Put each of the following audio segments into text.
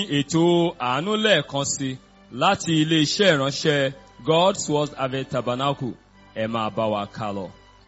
ètò àánú lẹ́ẹ̀kan sí láti ilé-iṣẹ́ ìránṣẹ́ God's Word Harvest Tabernacle ẹ máa bá wa ká lọ.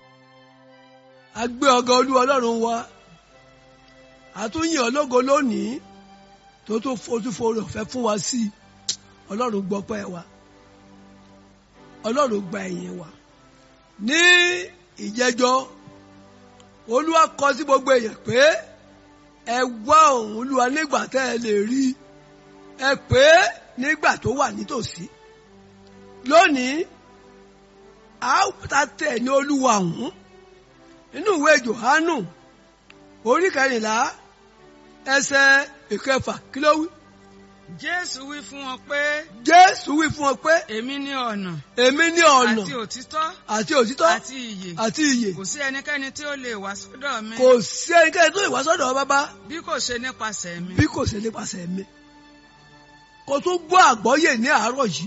a gbé ọgá olú ọlọ́run wa àtúnyìn ológo lónìí tó tó fojúfo rẹ̀ fẹ́ fún wa sí i ọlọ́run gbọ́pẹ́ wa ọlọ́run gba ẹ̀yìn wa ní ìjẹjọ́ olúwa kọ sí gbogbo èèyàn pé ẹ wá òun olúwa nígbà tẹ́ ẹ lè rí ẹ pé nígbà tó wà nítòsí lónìí a ta tẹ̀ ní olúwa ọ̀hún nínú ìwé Jòhánù orí kẹrìnlá ẹsẹ̀ ìkẹfà kí ló wí. Jésù wí fún wọn pé Jésù wí fún ọ pé èmi ní ọ̀nà èmi ní ọ̀nà àti òtítọ́ àti òtítọ́ àti ìyè àti ìyè kò sí ẹnikẹ́ni tí ó lè wá sọ́dọ̀ mi kò sí ẹnikẹ́ni tó lè wá sọ́dọ̀ bàbá bí kò ṣe nípasẹ̀ mi. bí kò ṣe nípasẹ̀ mi kò tún gbọ́ àgbọ́yè ní àárọ̀ yìí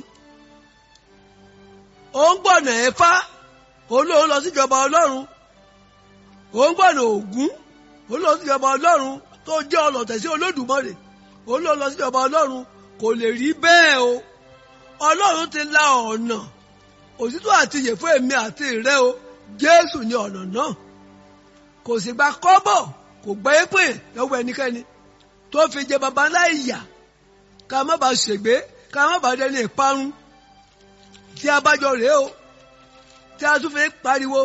ó ń gbọ̀nà ẹ̀fá olóhùn lọ síjọba ọlọ́run ó ń gbọ̀nà ògún olóhùn síjọba ọlọ́run tó jẹ́ ọlọ̀tẹ̀ sí olódùmarè olóhùn lọ síjọba ọlọ́run kò lè rí bẹ́ẹ̀ o ọlọ́run ti la ọ̀nà òtítọ́ àti ìyè fún èmi àti ìrẹ o jésù ni ọ̀nà náà kò sì gba kọ́bọ̀ kò gbọ́ épè lọ́wọ́ ẹnikẹ́ni tó fi jẹ baba láìyà ká má bàa ṣègbé ká má bàa dẹni ìparun tí a bá jọ rèé o tí a tún fi pariwo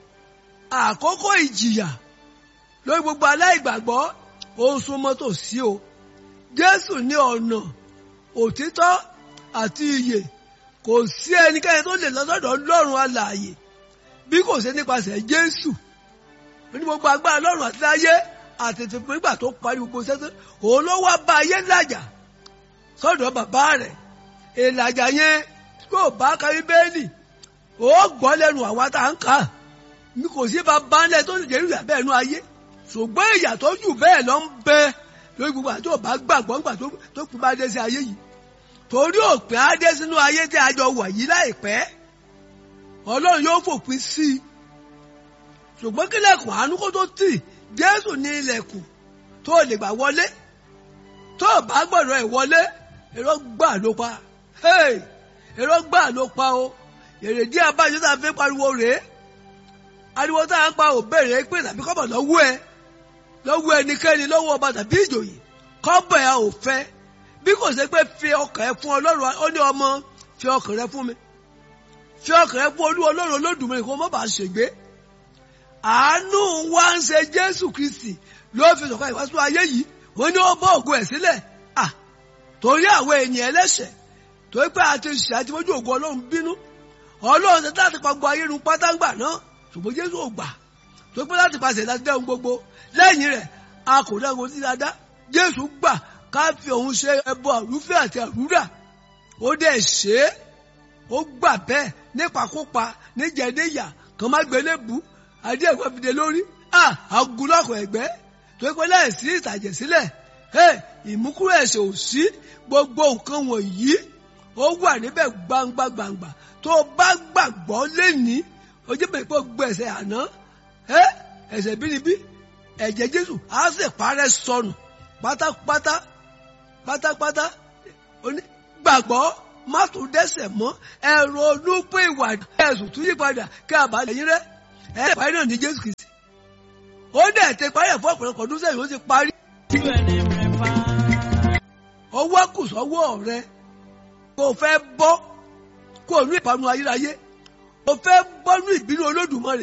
àkókò ìjìyà lórí gbogbo aláìgbàgbọ́ ó ń súnmọ́ tòsí o jésù ní ọ̀nà òtítọ́ àti ìyè kò sí ẹnikẹ́ni tó lè lọ́sọ̀dọ̀ lọ́rùn alààyè bí kò ṣe nípasẹ̀ jésù ní gbogbo agbára lọ́rùn àti láyé àtètè fún ìgbà tó parí gbogbo sẹ́sẹ́ òun ló wá bá ayé làjà sọ́dọ̀ bàbá rẹ̀ ìlàjà yẹn kó bá kárí bẹ́ẹ̀lì ó gbọ́ lẹ́nu àwa tá à ń kà ní kò sí bàbá ńlẹ̀ tó lè jẹ́ ìrìnà bẹ́ẹ̀ nú ayé ṣùgbọ́n ìyà tó jù bẹ́ẹ̀ lọ ń bẹ lórí gbogbo àti òbá gbàgbọ́ ńgbà tó kú bá dé sí ayé yìí torí òpin á dé sínú ayé tí a jọ wà yìí láìpẹ́ ọlọ́run yóò fòpin sí i ṣùgbọ́n kílẹ̀kùn àánú kó tó tì jésù ní ilẹ̀kùn tó lè gbà wọlé tó bá gbọ́dọ̀ ẹ̀ wọlé èrò gbà ló pa èrò gbà ló pa o èrè díẹ̀ abájọ tá a fi pariwo rèé ariwo tá a ń pa ò béèrè pé tàbí kọ́bọ̀ lọ́wọ́ ẹ lọ́wọ́ ẹnikẹ́ni lọ́wọ́ ọba tàbí ìjòyè kọ́bọ̀ ẹ ò fẹ́ bí kò ṣe pé fi ọkàn ẹ fún ọlọ́run ó ní ọmọ fi ọkàn rẹ fún mi fi ọkàn rẹ fún olú ọlọ́run olódùmarè kó má bàa ṣègbé àánú wa ń ṣe jésù kristi ló fi sọ̀kan ìwàásù ayé yìí wọ́n ní ó bọ́ ògo ẹ̀ sílẹ̀ à torí àwọn èèyàn ẹlẹ́ṣẹ̀ torí pé àti ṣe àti fojú ògo ọlọ́run bínú ọlọ́run ṣe láti pa gbogbo ayé nu pátáǹgbà náà ṣùgbọ́n jésù ò gbà tó pé láti pàṣẹ láti dẹ́hùn gbogbo lẹ́yìn rẹ̀ a kò dẹ́hùn sí dáadáa jésù gbà ká fi òun ṣe ẹbọ àrúfẹ́ àti àrúrà ó dẹ̀ ṣe é ó gbà bẹ́ẹ̀ nípakópa níjẹ̀dẹ́yà kàn má gbélé bù adé ẹ̀gbọ́n fi dé lórí àgùlọ́kọ̀ ẹ̀gbẹ́ tó pé láìsí ìtàjẹ̀ sílẹ̀ ìmúkúrò ẹ̀ṣẹ̀ ò sí gbogbo nǹkan wọ̀nyí ó wà níbẹ̀ gbangba gbangba tó bá gbàgbọ́ lẹ́ni ojú bẹ̀rẹ̀ pé gbọ́ ẹ̀ṣẹ̀ àná ẹ̀ṣẹ̀ bínibí ẹ̀jẹ̀ Jésù á sì parẹ́ sọnù pátápátá pátápátá gbàgbọ́ má tún dẹ́ṣẹ̀ mọ́ ẹ̀rọ olúpẹ̀ ìwà ẹ̀sùn tún yípadà kí àbálẹ̀ yín rẹ́ ẹ̀ parí náà ní Jésù Kristi ó dẹ̀ ti parí ẹ̀ fún ọ̀pọ̀lọpọ̀ ọdún sẹ́yìn ó ti parí. ọwọ́ kù sọ́wọ́ rẹ kò fẹ́ bọ́ kó o ní ìpanu ayérayé kò fẹ́ bọ́ ní ìbínú Olódùmarè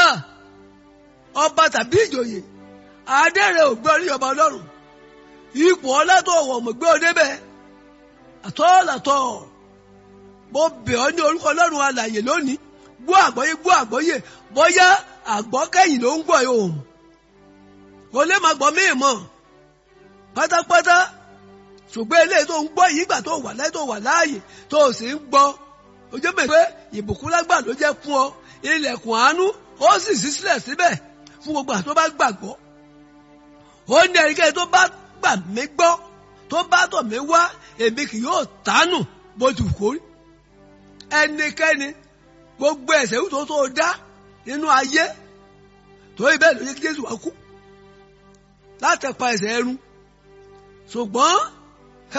ọba tàbí ìjòyè adẹ́rẹ́ ò gbé orí ọba Ọlọ́run ipò ọlátọ̀ wọ̀ mọ̀ gbé ọ débẹ̀ àtọ́làtọ̀ mo bẹ̀ ọ́ ní orúkọ Ọlọ́run alàyè lónìí gbọ́ àgbọ́yé gbọ́ àgbọ́yé bóyá àgbọ́kẹ́yìn ló ń gbọ́ yóò mọ̀ o lè máa gbọ́ míì mọ̀ pátápátá ṣùgbọ́n eléyìí tó ń gbọ́ yìí gbà tó wà láyé tó wà láàyè tó o sì ń gbọ́ o jẹ́ bẹ́ẹ̀ pé ìbùkún lágbà ló jẹ́ fún ọ ilẹ̀kùn àánú ó sì ṣí sílẹ̀ síbẹ̀ fún gbogbo àti tó bá gbàgbọ́ ó ní ẹnikẹ́ni tó bá gbà mí gbọ́ tó bá tọ̀ mí wá èmi kì yóò tánù bó ti kó rí ẹnikẹ́ni gbogbo ẹ̀ṣẹ̀ tó tó dá nínú ayé torí bẹ́ẹ̀ ló yẹ kí Jésù wá kú láti pa ẹ̀ṣẹ̀ ẹrun ṣùgbọ́n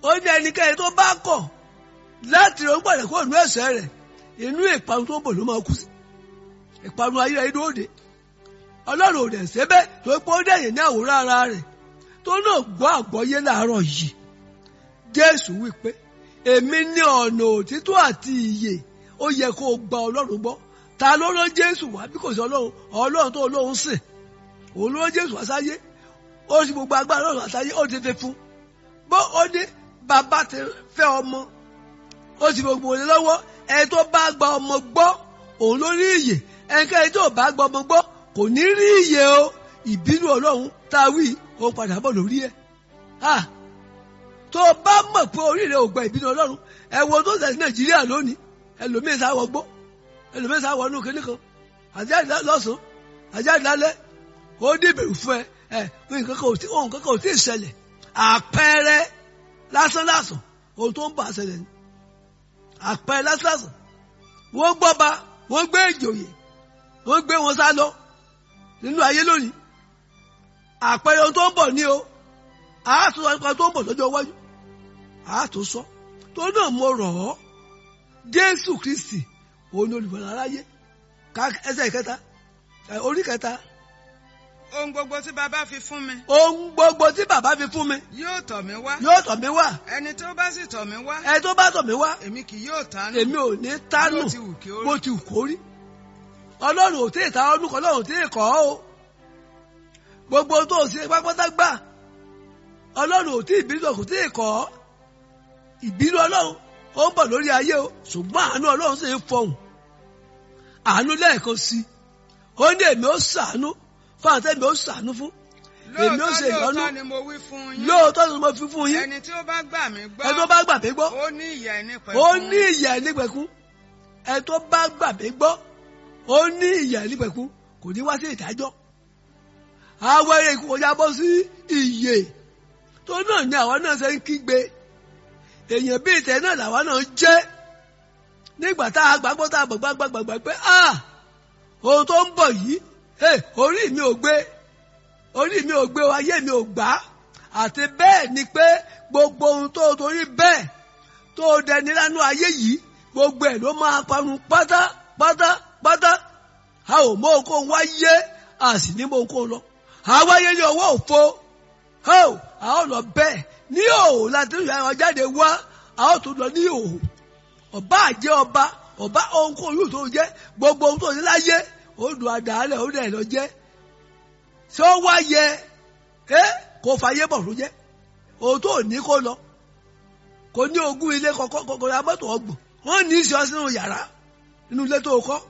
ó ní ẹnikẹ́ni tó bá kọ̀ láti rẹ̀ ń pàdé kó nú ẹ̀ṣẹ̀ rẹ̀ inú ìparun tó ń bọ̀ ló máa kú sí ìparun ayé rẹ̀ lóde ọlọ́run ò dẹ̀ sẹ́bẹ̀ tó pé ó dẹ̀yìn ní àwòrán ara rẹ̀ tó náà gbọ́ àgbọ́yé láàárọ̀ yìí jésù wí pé èmi ní ọ̀nà òtítọ́ àti ìyè ó yẹ kó o gba ọlọ́run gbọ́ ta ló rán jésù wá bí kò sí ọlọ́run ọlọ́run tó olóhùn sìn òun ló rán jésù wá sáyé ó sì gbogbo agbára ọlọ́run àsáyé ó ti fi fún bó ó ní bàbá ti fẹ́ ọmọ ó sì gbogbo òun lọ́wọ́ ẹni tó bá gba ọmọ gbọ́ òun ló rí ìyè ẹnikẹ́ni tó bá gba ọmọ gbọ́ kò ní rí ìyè o ìbínú ọlọ́run tá a wí ó padà bọ̀ lórí ẹ̀ ah tó o bá mọ̀ pé orí rẹ̀ ò gba ìbínú ọlọ́run ẹ wo tó ṣẹlẹ̀ sí nàìjíríà lónìí ẹlòmíín sá wọ gbó ẹlòmíín sá wọ inú kinní kan àjáde lọ́sàn-án àjáde lálẹ́ ó dìbèrè fún ẹ ẹ nǹkan kan ò tí ohun kankan ò tí ì ṣẹlẹ̀ àpẹẹrẹ lásán lásán ohun tó ń bà á ṣẹlẹ̀ ni àpẹẹrẹ lásán lásán wọ́n gbọ́ba wọ́n gbé ìjòyè wọ́n gbé wọn sá lọ nínú ayé lónìí àpẹẹrẹ ohun tó ń bọ̀ ní o àátún nípa tó ń bọ̀ lọ́jọ́ iwájú àátún sọ tó náà mo rọ̀ ọ́ jésù kristi òun ni olùbọ̀lá aráyé ká ẹsẹ̀ ìkẹta orí kẹta ohun gbogbo tí bàbá fi fún mi ohun gbogbo tí bàbá fi fún mi yóò tọ̀ mí wá yóò tọ̀ mí wá ẹni tó bá sì tọ̀ mí wá ẹ tó bá tọ̀ mí wá èmi kì yóò tánú èmi ò ní tánù bó ti wù kí ó rí. bó ti wù kó rí ọlọ́run ò tí ì ta ọdún kan ọlọ́run ò tí ì kọ́ ọ́ o gbogbo tó o ṣe pápátá gbà ọlọ́run ò tí ì bínú kò tí ì kọ́ ọ́ ìbínú ọlọ́run ó ń bọ̀ lórí ayé o ṣùgbọ́n àánú ọlọ́run sì ń fọhùn àánú lẹ́ẹ̀kan sí i ó ní èmi ó ṣàánú fún àti èmi ó ṣàánú fún èmi ó lóòótọ́ ṣe ìyọ́nú lóòótọ́ ni mo wí fún yín lóòótọ́ ni mo fi fún yín ẹni tí ó bá gbà mí gbọ́ ẹ tó bá gbà mí gbọ́ ó ní ìyà ẹni pẹ̀lú ó ní ìyà nípẹ̀kún ẹ tó bá gbà mí gbọ́ ó ní ìyà nípẹ̀kún kò ní wá sí ìdájọ́ àwọn eré ikú kọjá bọ́ sí ìyè tó náà ní àwọn náà ṣe ń kígbe èèyàn bíi ìtẹ́ náà làwọn náà jẹ́ nígbà tá a gbàgbọ́ tá a gbàgbọ́ gbàgbọ́ pé ah ohun tó ń bọ̀ yìí eh, orí mi ò gbé orí mi ò gbé o ayé mi ò gbà á àti bẹ́ẹ̀ ni pé gbogbo ohun tó o torí bẹ́ẹ̀ tó o dẹni lánú ayé yìí gbogbo ẹ̀ ló máa parun pátá pátá pátá a ò mọ okòó wáyé a sì ní mọ okòó lọ àwáyé ní ọwọ́ òfo a ò a ò lọ bẹ́ẹ̀ ní òhò láti rí àwọn jáde wá a ó tún lọ ní òhò ọba àjẹ́ ọba ọba ohunkóhun yóò tó jẹ́ gbogbo ohun tó ní láyé ó dùn àdáálẹ̀ ó dẹ̀ lọ jẹ́ ṣé ó wá yẹ ẹ kó fàyè bọ̀ ló jẹ́ òun tó ní kó lọ kò ní ogún ilé kọkọ ra mọ́tò ọgbọ̀n wọ́n ní í ṣe ọ sínú yàrá nínú ilé tó kọ́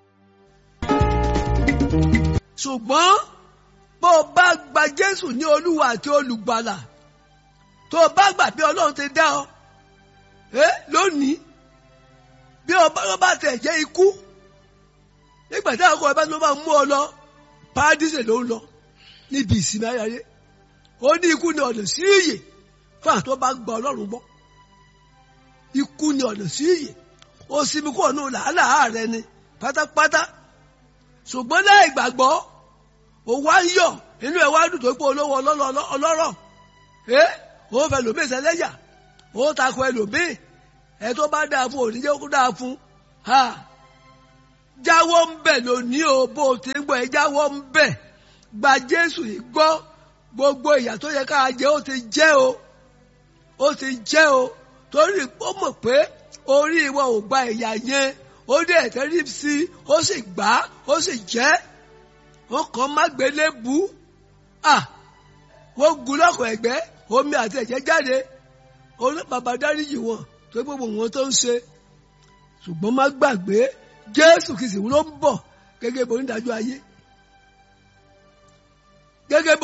ṣùgbọ́n bó o bá gba Jésù ní Olúwa àti olùgbàlà tó o bá gbà bí Ọlọ́run ti dá ọ ẹ lónìí bí ọba ló bá tẹ̀ jẹ́ ikú nígbà tí àwọn ọba ló bá mú ọ lọ paradíṣe ló ń lọ níbi ìsinmi ayáyé ó ní ikú ní ọ̀nà sí ìyè fún àwọn tó bá gba Ọlọ́run gbọ́ ikú ní ọ̀nà sí ìyè ó sinmi kúrò ní làálàá rẹ ni pátápátá ṣùgbọ́n láì gbàgbọ́ ó wá ń yọ̀ inú ẹ̀ wá dùn tó pé olówó ọlọ́rọ̀ ẹ́ ó fẹ́ lòmíì sẹ́lẹ́yà ó takò ẹlòmíì ẹ tó bá dáa fún òní jẹ́ kó dáa fún ha jáwọ́ ń bẹ̀ lónìí o bó o ti ń gbọ́ ẹ jáwọ́ ń bẹ̀ gba Jésù yìí gbọ́ gbogbo ìyà tó yẹ ká jẹ ó ti jẹ́ o ó ti jẹ́ o torí ó mọ̀ pé orí ìwọ ò gba ìyà yẹn ó dẹ̀ tẹ́rí sí i ó sì gbà á ó sì jẹ́ wọ́n kàn má gbélé bu à wọ́n gun lọ́kọ̀ ẹ̀gbẹ́ omi àti ẹ̀jẹ̀ jáde bàbá dáríjì wọn tó gbogbo wọn tó ń ṣe ṣùgbọ́n má gbàgbé Jésù kìsì ló ń bọ̀ gẹ́gẹ́ bí onídàájọ́ ayé gẹ́gẹ́ bí